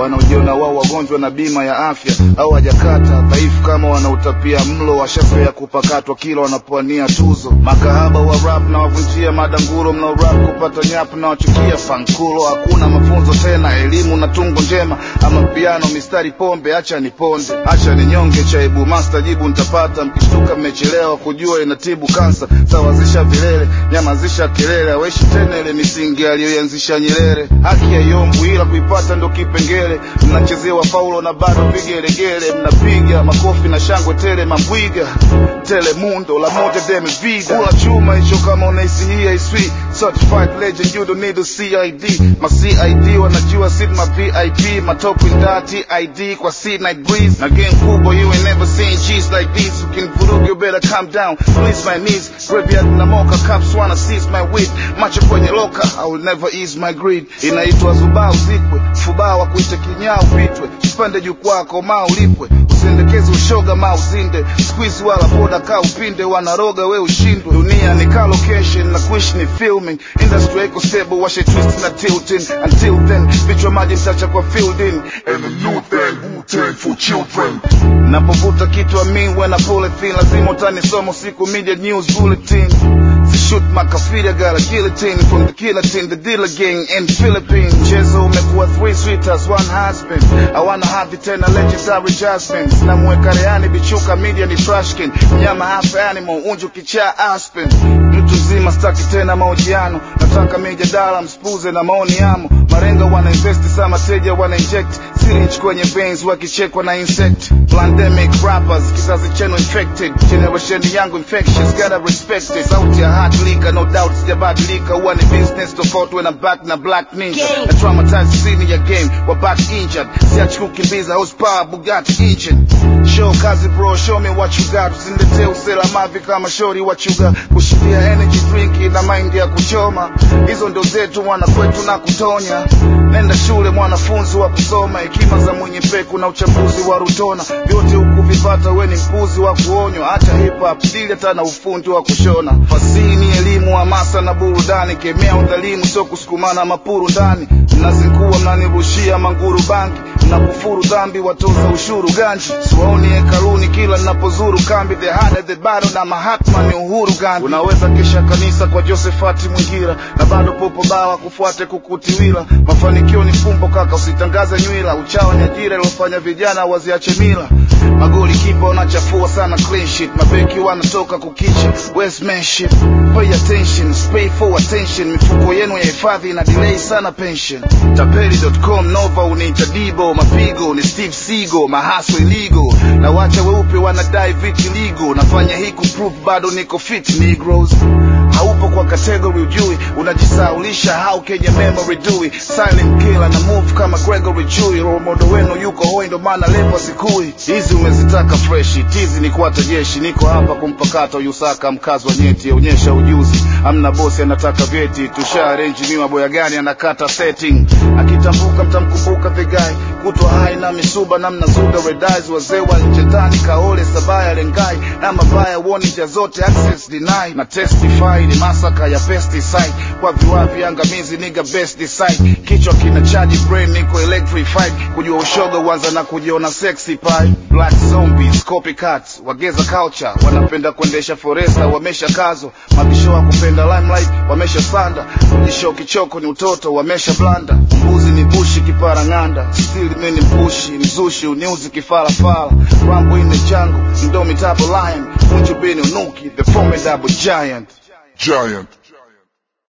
wanaojiona wao wagonjwa na bima ya afya au hajakata dhaifu kama wanautapia mlo washafea kupakatwa kila wanapoania tuzo makahaba wa rap na wavunjia madanguro mnao rap kupata nyap na wachukia fankulo hakuna mafunzo tena elimu na tungo njema ama piano mistari pombe acha ni ponde acha ni nyonge chaibu master jibu nitapata mkishtuka mmechelewa kujua inatibu kansa sawazisha vilele nyamazisha kelele aweshi tena ile misingi aliyoianzisha Nyerere haki haiombwi ila kuipata ndo kipengele mnachezewa faulo na bado vigelegele mnapiga makofi na shangwe tele mambwiga telemundo la moja deme vida kula chuma hicho kama unahisi hii haiswi certified legend you don't need a CID ma CID wanajua sit ma VIP matopu nda TID kwa C night breeze na game kubwa you ain't never seen G's like this ukinivuruga you better calm down please my knees graveyard na moka caps wanna seize my wit macho kwenye loka I will never ease my greed inaitwa zubaa uzikwe fubaa wa kuita kinyaa upitwe usipande jukwaa komaa ulipwe usiendekeze ushoga ma uzinde squeeze wala boda ka upinde wanaroga we ushindwe dunia ni car location na kuishi ni filming industry iko stable washe twist na tilting until then vichwa maji mtacha kwa fielding And a new thing, Wu-Tang for children. napovuta kitu amin when I pull it thin lazima utanisoma siku media news bulletin shoot makafiri I got a guillotine from the guillotine the dealer gang in Philippines mchezo umekuwa three sweeters one husband I wanna have it tena legendary jasmine namweka reani bichuka media ni trashkin mnyama half animal unju kichaa aspen mtu mzima staki tena mahojiano nataka mijadala mspuze na maoni yamo marenga wana invest sa mateja wana inject syringe kwenye veins wakichekwa na insect pandemic rappers kizazi chenu infected generation yangu infectious gotta respect it sauti ya hot leaker no doubt sijabadilika huwa ni business tofauti when I'm back na black ninja na traumatize scene ya game wa back injured siachi kukimbiza horsepower Bugatti engine show kazi bro show me what you got usiniletee usela mavi kama shori what you got kushikia energy drink na mind ya kuchoma hizo ndo zetu mwana kwetu na kutonya nenda shule mwanafunzi wa kusoma hekima za mwenye peku na uchambuzi wa rutona vyote huku vipata we ni mpuzi wa kuonywa acha hip hop dili hata na ufundi wa kushona fasini elimu hamasa na burudani kemea udhalimu sio kusukumana mapuru ndani mnazingua mnanirushia manguru bangi mnakufuru dhambi watoza ushuru ganji siwaoni hekaluni kila ninapozuru kambi the harder the battle na mahatma ni uhuru gandhi unaweza kesha kanisa kwa josefati mwingira na bado popo bawa kufuate kukutiwila mafanikio ni fumbo kaka usitangaze nywila uchawa ni ajira ilofanya vijana waziache mila magoli kipa wanachafua sana clean sheet mabeki wanatoka kukicha westmanship pay attention pay for attention mifuko yenu ya hifadhi ina delay sana pension tapeli.com nova uniita dibo mapigo ni steve sigo mahaso iligo na wacha weupe wanadai viti ligo nafanya hii kuprove bado niko fit negroes haupo kwa category ujui unajisaulisha how kenya memory dui silent killer na move kama gregory chui role model wenu yuko hoi ndo maana lepo sikui hizi umezitaka freshi tizi ni kuata jeshi niko hapa kumpakata yusaka mkazi wa nyeti onyesha ujuzi amna bosi anataka vyeti tusha arrange miwa boya gani anakata setting akitambuka mtamkumbuka the guy kutwa hai na misuba na mnazuga red eyes wazee wa nje ndani kaole sabaya lengai na mabaya woni njia zote access deny na testify ni masaka ya pesticide kwa viwavi angamizi niga best decide kichwa kina charge brain niko electrified kujua ushoga uanza na kujiona sexy pie black zombies copycats wageza culture wanapenda kuendesha foresta wamesha kazo mabisho wa kupenda limelight wamesha sanda kujisho kichoko ni utoto wamesha blanda mbuzi ni bushi kipara ng'anda still mimi mpushi mzushi uniuzi kifalafala rambo in the jungle ndomitable lion unjubini unuki the formidable giant Giant.